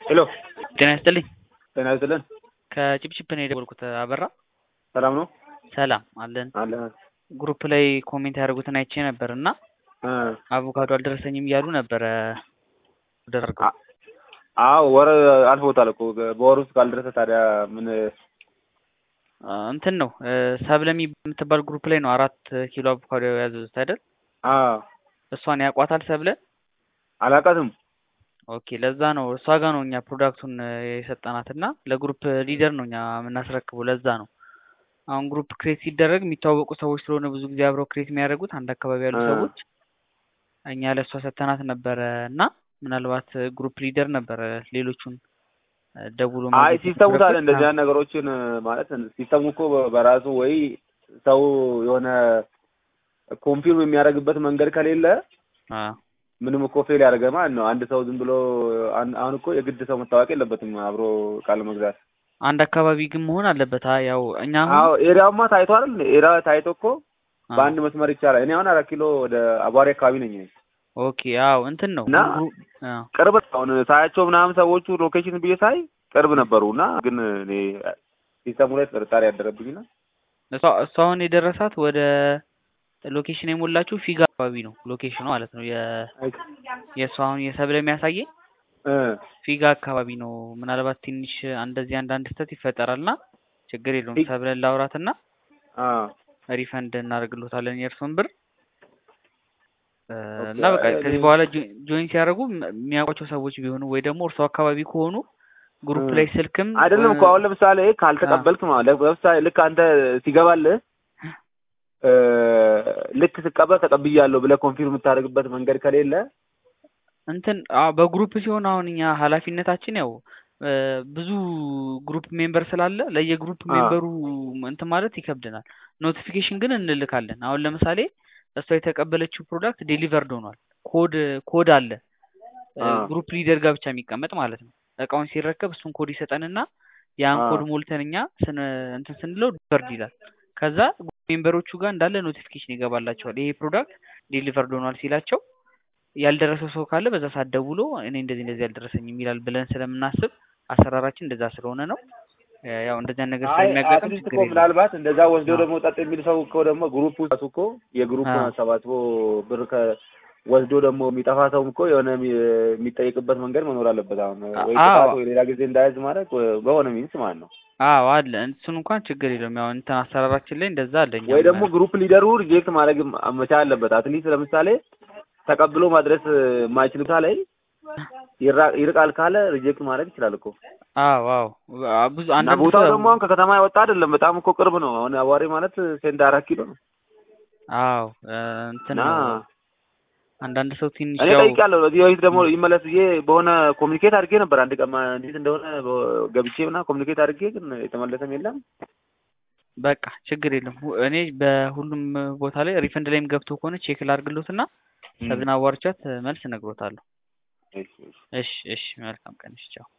ሄሎ ጤና ይስጥልኝ። ጤና ይስጥልን። ከጭብጭብ ነው የደወልኩት። አበራ ሰላም ነው ሰላም አለን። አለ ግሩፕ ላይ ኮሜንት ያደርጉትን አይቼ ነበር እና እ አቮካዶ አልደረሰኝም እያሉ ነበረ ደረገው አዎ ወር አልፎታል እኮ በወር ውስጥ ካልደረሰ ታዲያ ምን እንትን ነው ሰብለ የምትባል ግሩፕ ላይ ነው አራት ኪሎ አቮካዶ ያዘዙት አይደል? አ እሷን ያቋታል ሰብለ። አላውቃትም። ኦኬ ለዛ ነው እሷ ጋር ነው እኛ ፕሮዳክቱን የሰጠናት እና ለግሩፕ ሊደር ነው እኛ የምናስረክበው። ለዛ ነው አሁን ግሩፕ ክሬት ሲደረግ የሚተዋወቁ ሰዎች ስለሆነ ብዙ ጊዜ አብረው ክሬት የሚያደርጉት አንድ አካባቢ ያሉ እ ሰዎች እኛ ለእሷ ሰተናት ነበረ እና ምናልባት ግሩፕ ሊደር ነበረ ሌሎቹን ደውሎ አይ ማግኘት ሲስተሙ ታዲያ የነበረበት። እንደዚህ አይነት ነገሮችን ማለት ሲስተሙ እኮ በራሱ ወይ ሰው የሆነ ኮንፊርም የሚያደርግበት መንገድ ከሌለ አ ምንም እኮ ፌል ያደርገ ማለት ነው። አንድ ሰው ዝም ብሎ አን- አሁን እኮ የግድ ሰው መታወቅ የለበትም አብሮ ቃል መግዛት። አንድ አካባቢ ግን መሆን አለበት። አ ያው እኛ አሁን አዎ ኤሪያውማ ታይቶ አይደል? ኤሪያ ታይቶ እኮ አ በአንድ መስመር ይቻላል። እኔ አሁን አራት ኪሎ ወደ አቧሪ አካባቢ ነኝ እኔ። ኦኬ አዎ እንትን ነው እና ግሩ- አ ቅርብ ነው። አሁን ሳያቸው ምናምን ሰዎቹ ሎኬሽን ብዬ ሳይ ቅርብ ነበሩ እና ግን እኔ ሲስተሙ ላይ ጥርጣሬ ያደረብኝና እሷ እሷ አሁን የደረሳት ወደ ሎኬሽን የሞላችው ፊጋ አካባቢ ነው ሎኬሽኑ ማለት ነው። የ የእሷ አሁን የሰብለ የሚያሳየኝ እ ፊጋ አካባቢ ነው። ምናልባት ትንሽ እንደዚህ አንዳንድ ስህተት ይፈጠራልና ችግር የለውም። ፊግ- ሰብለን ላውራትና አ ሪፈንድ እናደርግሎታለን የእርሶን ብር እ ኦኬ እና በቃ እኔ ከዚህ በኋላ ጆ- ጆይን ሲያደርጉ ም- የሚያውቋቸው ሰዎች ቢሆኑ ወይ ደግሞ እርሶ አካባቢ ከሆኑ ግሩፕ እ ላይ ስልክም አይደለም እኮ እ አሁን ለምሳሌ አ ካልተቀበልክ ማለት ለምሳሌ ልክ አንተ ሲገባልህ እ ልክ ስቀበል ተቀብያለሁ ብለህ ኮንፊርም የምታደርግበት መንገድ ከሌለ እንትን አዎ በግሩፕ ሲሆን አሁን እኛ ኃላፊነታችን ያው እ ብዙ ግሩፕ ሜምበር ስላለ ለየግሩፕ አ ሜምበሩ እንትን ማለት ይከብደናል። ኖቲፊኬሽን ግን እንልካለን። አሁን ለምሳሌ እሷ የተቀበለችው ፕሮዳክት ዴሊቨርድ ሆኗል። ኮድ ኮድ አለ እ አ ግሩፕ ሊደር ጋር ብቻ የሚቀመጥ ማለት ነው። እቃውን ሲረከብ እሱን ኮድ ይሰጠንና ያን አ ኮድ ሞልተን እኛ ስን እንትን ስንለው ዲሊቨርድ ይላል። ከዛ ሜምበሮቹ ጋር እንዳለ ኖቲፊኬሽን ይገባላቸዋል። ይሄ ፕሮዳክት ዴሊቨርድ ሆኗል ሲላቸው ያልደረሰው ሰው ካለ በዛ ሰዓት ደውሎ እኔ እንደዚህ እንደዚህ አልደረሰኝም ይላል ብለን ስለምናስብ አሰራራችን እንደዛ ስለሆነ ነው። እ ያው እንደዚህ አይነት ነገር አይ ስለሚያጋጥም አትሊስት ችግር እኮ የለውም። ምናልባት እንደዛ ወስዶ አዎ ደግሞ ጠጥ የሚል ሰው እኮ ደግሞ ግሩፕ ውስጥ እኮ የግሩፑን አዎ አሰባስቦ ብር ከ ወስዶ ደግሞ የሚጠፋ ሰውም እኮ የሆነ የሚ- የሚጠይቅበት መንገድ መኖር አለበት። አሁን ወይ አዎ ቅጣት ወይ ሌላ ጊዜ እንዳያዝ ማለት በሆነ ሚንስ ማለት ነው። አዎ አለ እሱን እንኳን ችግር የለውም። ያው እንትን አሰራራችን ላይ እንደዛ አለ። ወይ እኛም ደግሞ ግሩፕ ሊደሩ ሪጀክት ማድረግ መቻል አለበት። አትሊስት ለምሳሌ ተቀብሎ ማድረስ የማይችል ቦታ ላይ ይራ- ይርቃል ካለ ሪጀክት ማድረግ ይችላል እኮ አዎ አዎ አ- ብዙ እና አንዳንድ ቦታው ሰው ደግሞ አሁን ከከተማ የወጣ አይደለም። በጣም እኮ ቅርብ ነው። አሁን አዋሪ ማለት ሴንድ አራት ኪሎ ነው አዎ እ እንትን እና ነው አንዳንድ ሰው ትንሽ እኔ ያው ጠይቄያለሁ። በዚህ በፊት ደግሞ ይመለስ ብዬ በሆነ ኮሚኒኬት አድርጌ ነበር። አንድ ቀን ማ- እንዴት እንደሆነ በ- ገብቼ ምናምን ኮሚኒኬት አድርጌ ግን የተመለሰም የለም። በቃ ችግር የለም። ሁ- እኔ በሁሉም ቦታ ላይ ሪፈንድ ላይም ገብቶ ከሆነ ቼክ ላድርግሎትና እም። ሰብና አዋርቻት መልስ እነግሮታለሁ። እሺ፣ እሺ። እሺ እሺ መልካም ቀን። እሺ ቻው።